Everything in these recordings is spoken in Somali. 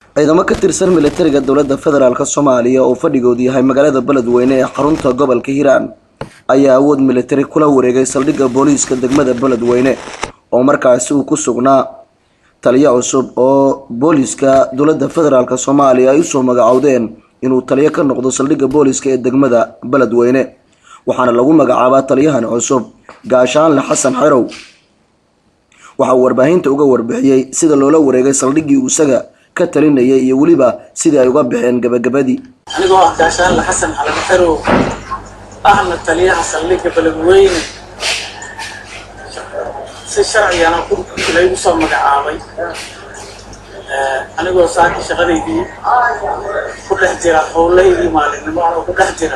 ciidamo ka tirsan militariga dowladda federaalk soomaaliya oo fadhigoodu yahay magaalada beledweyne ee xarunta gobolka hiiraan ayaa awood militari kula wareegay saldhigga booliiska degmada beledweyne oo markaasi uu ku sugnaa taliyo cusub oo booliiska dowladda federaalk soomaaliya ay usoo magacowdeen inuu taliyo ka noqdo saldhigga booliiska ee degmada beledweyne waxaana lagu magacaabaa taliyahan cusub gaashaanle xasan xerow waxa uu warbaahinta uga warbixiyey sida loola wareegay saldhiggii uu isaga ka talinayay iyo weliba sidii ay uga baxeen gabagabadii anigoo ah gaashaanle xasan xalan xerow ahna taliyaha saldhigga beledweyne si sharcigana laygu soo magacaabay anigoo saaki shaqadaydii ku dhex jira howlaydii maalinimo anoo ku dhex jira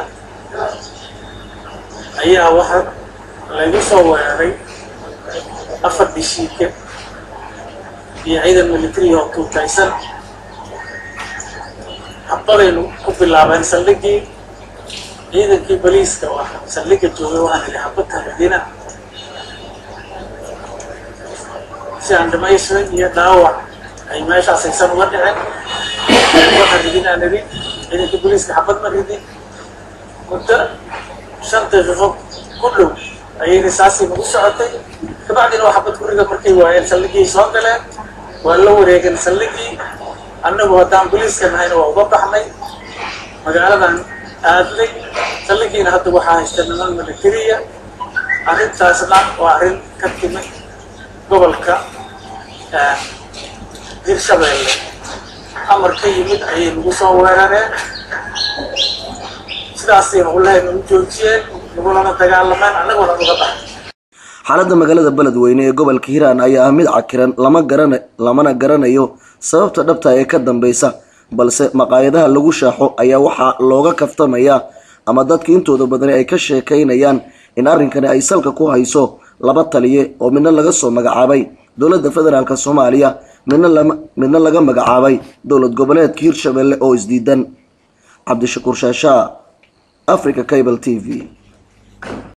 ayaa waxa laygu soo weeraray afar dishiike iyo ciidan militari oo tuutaysan habadaynu ku bilaabeen saldhiggii ciidankii boliiska oo ah saldhigga joogay waxaan idhi habadka madiina si aan dhamaystiran iyo dhaawac ay meeshaas aysan uga dhicin waxaan ridin aan idhi ciidankii boliiska xabad ma ridin muddo shan daqiiqo ku dhow ayay risaasii nagu socotay kabacdina waa xabad guriga markay waayeen saldhiggii soo galeen waa la wareegeen saldhiggii annagu haddaan boliiska nahayna waa uga baxnay magaaladan aadnay saldhigiina hadda waxaa haysta niman militariya arrintaasna waa arrin ka timi gobolka hirshabeelle amar ka yimid ayay nagu soo weerareen sidaasayna ulahayna u joojiyeen nagulana dagaalameen annaguna uga baxnay xaaladda magaalada beledweyne ee gobolka hiiraan ayaa ah mid cakiran lama garana lamana garanayo sababta dhabta ee ka dambeysa balse maqaayadaha lagu shaaxo ayaa waxaa looga kaftamayaa ama dadka intooda badani ay ka sheekaynayaan in arrinkani ay salka ku hayso laba taliye oo midna laga soo magacaabay dowladda federaalk soomaaliya midna lama midna laga magacaabay dowlad goboleedka hirshabelle oo isdiidan cabdishakuur shaashaa africa cable t v